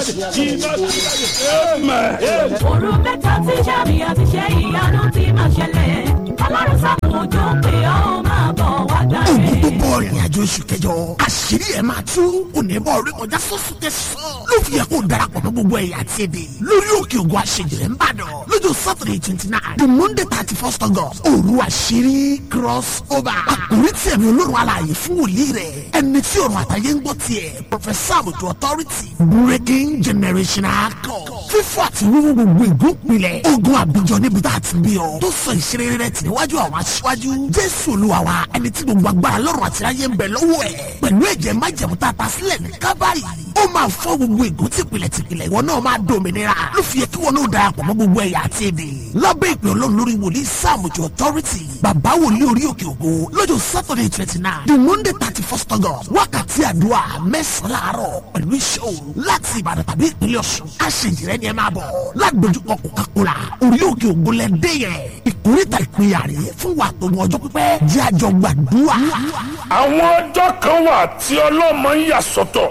jáde iná tú jáde amen. òru mẹ́ta tí sàmì àti ṣe ìyanu ti máa ṣẹlẹ̀ ọlọ́run sábà òjò pé ó máa bọ̀ wá gbàre. ogun tó bọ̀ ìrìn àjò oṣù kẹjọ àṣírí ẹ̀ máa tú onímọ̀ orí kọjá sọ́sùn tẹ̀sán ló fi yẹ kó darapọ̀ mọ́ gbogbo ẹ̀yà àti èdè lórí òkè ògùn àṣejìrẹ́ ń bàdàn lọ́jọ́ saturday twenty nine the monday thirty first august òru àṣírí cross over àkórí tí ẹ̀mí olórun alààyè fún wòlíì rẹ̀ ẹni tí ọ̀run àtàyè ń gbọ́ tiẹ̀ professor àbùtù authority breaking generational code fífọ́ àti wíwú gbogbo ìgúnpilẹ̀ ogun àbíjọ níbi tá a ti bí ọ tó sọ ìṣeré rẹ̀ tì níwájú àwọn aṣíwájú jésù olúwa wa ẹni tí gbogbo agbára lọ́rùn àti ayé ń bẹ lọ́wọ́ ẹ̀ pẹ̀lú ẹ̀jẹ̀ májẹ̀mú tá a ta sílẹ̀ ní kábàárì ó máa fọ́ gbogbo ègún tìpìlẹ̀ tìpìlẹ̀ ìwọ náà máa dòmìnira ló fi yẹ kí wọn náà darapọ̀ mọ́ gbogbo ẹ̀yà àti èdè lábẹ́ ìpè ọlọ́run lórí wòlíì sáàmùjọ authority bàbá wòlíì orí òkè ògo lọ́jọ́ saturday twenty nine the monday thirty first august wákàtí àdúrà mẹ́sàn-án láàárọ̀ pẹ̀lú iṣẹ́ òru láti ìbàdàn tàbí ìpínlẹ̀ ọ̀ṣun àṣejìrẹ́ ni ẹ máa bọ̀ lágbójúkọ coca-cola orí òkè ògo lẹ́dẹ́ yẹn ìkórìtà ìpínyà rè fún wa tó wọn ọjọ́ pípẹ́ jẹ́ àjọ gbàdúrà. àwọn ọjọ́ kan wà tí ọlọ́mọ ń yà sọ́tọ̀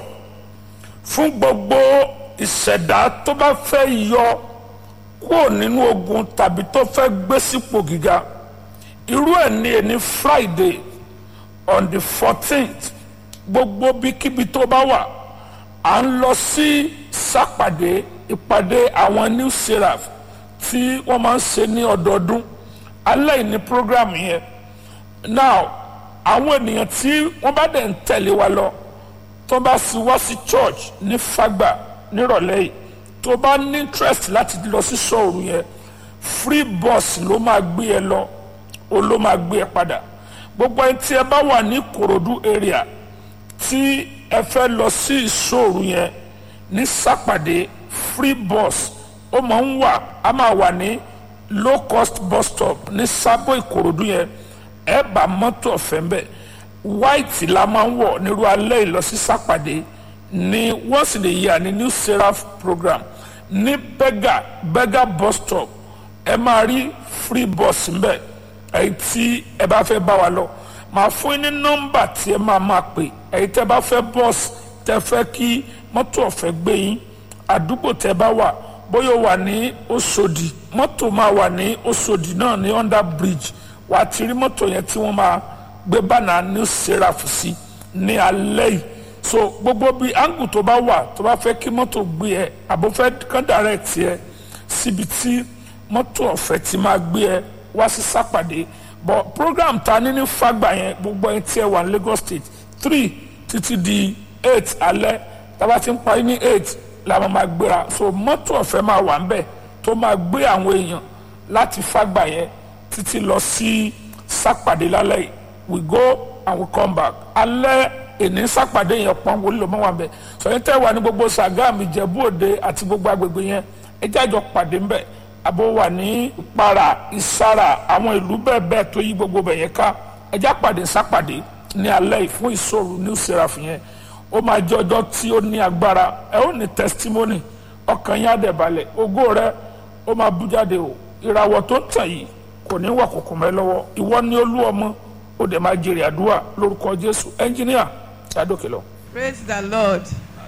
fún gbogbo ìṣẹ̀dá tó bá fẹ́ yọ kúrò nínú ogun tàbí tó fẹ́ gbé sípò gíga irú ẹ̀ ní ẹni friday on the fourteenth gbogbo bíkíbi tó bá wà à ń lọ sí sápàdé ìpàdé àwọn new seraph tí wọ́n máa ń ṣe ní ọdọọdún alẹ́ yìí ní program yẹn now àwọn ènìyàn tí wọ́n bá dẹ̀ ń tẹ̀lé wa lọ tó bá sì wá sí church ní fagba nírọ̀lẹ́ yìí tó bá ní interest láti lọ sí sọ̀rọ̀ yẹn free bus ló máa gbé ẹ lọ o ló máa gbé ẹ padà gbogbo ẹni tí ẹ bá wà ní korodu area tí ẹ fẹ́ lọ sí ìṣòro yẹn ní sápàdé free bus ó máa ń wà á máa wà ní low cost bus stop ní sábò ìkòròdú yẹn ẹ bá mọ́tò ọ̀fẹ́ ń bẹ̀ white la máa ń wọ̀ nírú alẹ́ ìlọsí sápàdé ní once in a year ní new seraph program ní bega bega bus stop ẹ máa rí free bus ń bẹ̀ èyí tí ẹ bá fẹ́ bá wa lọ màá fún yín ní nọ́mbà tí ẹ máa máa pè èyí tẹ́ bá fẹ́ bọ́ọ̀sì tẹ́ fẹ́ kí mọ́tò ọ̀fẹ́ gbé yín àdúgbò tẹ́ bá wà bóyá o wà ní Òṣòdì mọ́tò máa wà ní Òṣòdì náà ní under bridge wà á ti rí mọ́tò yẹn tí wọ́n máa gbé bánà new seraph sí ní alẹ́ yìí so gbogbo bí angle tó bá wà tó bá fẹ́ kí mọ́tò gbé ẹ àbò fẹ́ kán direct ẹ síbi tí mọ́tò ọ̀fẹ́ ti máa gbé ẹ wá sí sápàdé but program ta ní ní fagbà yẹn gbogbo ẹni tí ẹ wà ní Lagos State three títí di eight alẹ́ tábà ti ń parí ní eight la máa ma gbéra so mọ́tò ọ̀fẹ́ máa wà ń bẹ̀ tó máa gbé àwọn èèyàn láti fagbà yẹn títí lọ sí sápàdé lálẹ́ yìí we go and we come back alẹ́ èní sápàdé yẹn pọ́n wọlé ló máa wà ń bẹ̀ sọyìn tẹ́ wà ní gbogbo Ṣàgámù Ìjẹ̀bú Òde àti gbogbo agbègbè yẹn ẹ jájọ pàdé ń bẹ̀ àbò wà ní ìpara ìsara àwọn ìlú bẹ́ẹ̀ bẹ́ẹ̀ tó yí gbogbo bẹ̀ yẹn ká ẹ já pàdé sápàdé ní alẹ́ yìí fún ìṣòro new seraph yẹn ó máa jẹ́ ọjọ́ tí ó ní agbára ẹ ó ní testimony ọkàn yín á dẹ̀ balẹ̀ ògo rẹ ó máa bú jáde o ìràwọ̀ tó ń tàn yìí kò ní wà kòkò mẹ́ lọ́wọ́ ìwọ ní olú ọmọ ó dẹ̀ máa jèrè àdúrà lórúkọ jésù ẹnjìníà ṣàdókè lọ. praise the lord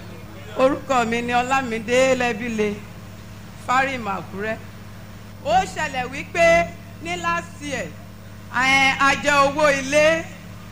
orúkọ mi ni ọlámídé lẹ́bílẹ̀ fárímù àkúrẹ́ ó ṣẹlẹ̀ wípé ní last year ẹ̀, a jẹ owó ilé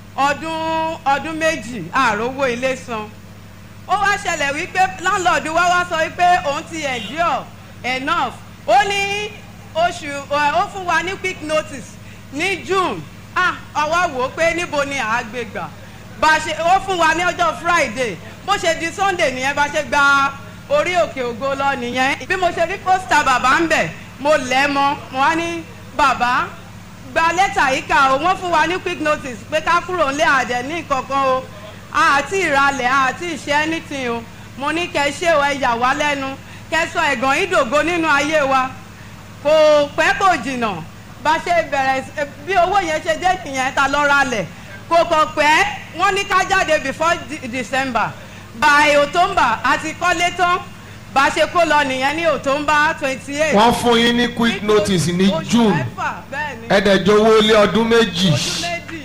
ọdún ọdún méjì ààrò owó ilé san ó wá ṣẹlẹ̀ wípé landlord wa wá sọ wípé òun ti endure enough ó ní oṣù ẹ̀, ó fún wa ní quick notice ní june ah àwa wò ó pé níbo ni àá gbé gbà bá a ṣe ó fún wa ní ọjọ́ friday bó ṣe di sunday nìyẹn bá ṣe gba orí òkè ògo lọ nìyẹn bí mo ṣe rí pósítà bàbá ń bẹ̀ mo lẹ̀ mọ́ mo wá ní bàbá gba lẹ́tà yìí kà ó wọ́n fún wa ní quick notice pé ká kúrò ńlẹ̀ àdẹ̀ ní kankan o àti ìralẹ̀ àti ìṣe anything o mo ní kẹ́ ṣé o ẹ yà wá lẹ́nu kẹ́ sọ ẹ̀gàn ìdògo nínú ayé wa kò pẹ́ kò jìnnà bá ṣe bẹ̀rẹ̀ sí- bí owó yẹn ṣe dé nìyẹn ta lọ ralẹ̀ kò kàn pẹ́ wọ́n ní ká jáde before De- december by october àti kọ́lé tán bá ṣe kó lọ nìyẹn ní october twenty eight wọ́n fún yín ní quick notice ní oṣù june mẹ́fà bẹ́ẹ̀ ni ẹ̀ẹ́dẹ̀jọ́wọ́ lé ọdún méjì oṣù méjì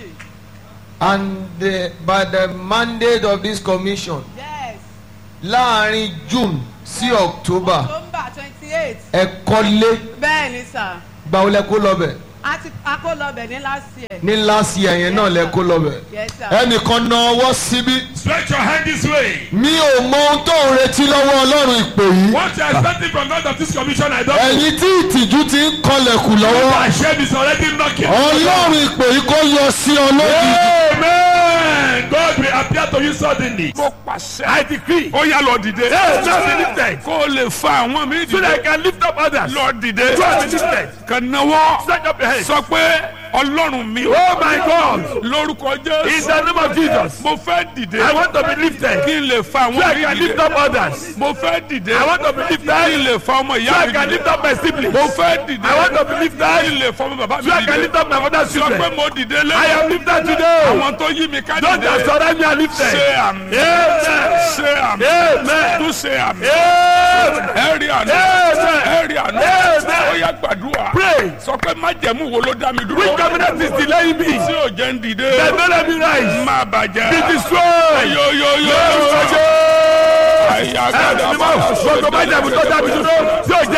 and the, by the mandate of this commission yes láàrin june sí october october twenty eight ẹ kọ́lé bẹ́ẹ̀ ni sà gbàwó lẹ kó lọ́bẹ̀ a ti a kó lọ bẹ̀ ní last year ní last year yẹn náà lẹ kó lọ́bẹ̀ yes sir ẹnìkan na ọwọ́ síbí Stretch your hand this way. mi ò mọ ohun tó ń retí lọ́wọ́ ọlọ́run ìpè yìí What you are expecting from God of this commission, I don't know. ẹ̀yin tí ìtìjú ti ń kọlẹ̀kùn lọ́wọ́ My shame is already knocking. ọlọ́run ìpè yìí kó yọ sí ọ lójijì. Amen. God will appear to you suddenly. mo pàṣẹ. I decree. ó yá lọ dìde. Yes, just be lifted. kó o lè fa àwọn mi So that I dìde. can lift up others. lọ dìde. Just be lifted. kàn náwó. Stretch up your hands. sọ pé ọlọ́run mi. Oh my God. lórúkọ In jésù. the name of Jesus. mo fẹ́ dìde. I want to be lifted. kí n lè fa So àwọn I mi can lift dìde. up others. mo fẹ́ dìde. I want to be lifted. kí n lè fa ọmọ So ìyá I mi can dìde. lift up my siblings. mo fẹ́ dìde. I want to be lifted. kí n lè fa ọmọ bàbá mi So I can dìde. lift up my father's sọ pé children. mo dìde lé. I am lifted today. àwọn tó yí mi ká Don't dìde. just surround me and lifted. ṣe àmì. Amen. ṣe àmì. Amen. tún ṣe àmì. Amen. ẹ rí àná. Amen. ẹ rí àná. Amen. ó yá gbàdúrà. Pray. sọ pé májẹ̀mú wo ló dá mi dúró. Which covenant is delaying me? tí ò jẹ́ ń dìde. That don't let me rise. má bàjẹ́. Be destroyed. yo yo yo. Lórúkọ Jésù. àyà Ẹ gbàdúrà. ní mọ̀ gbogbo májàmú tó dábì dúró tí ò jẹ́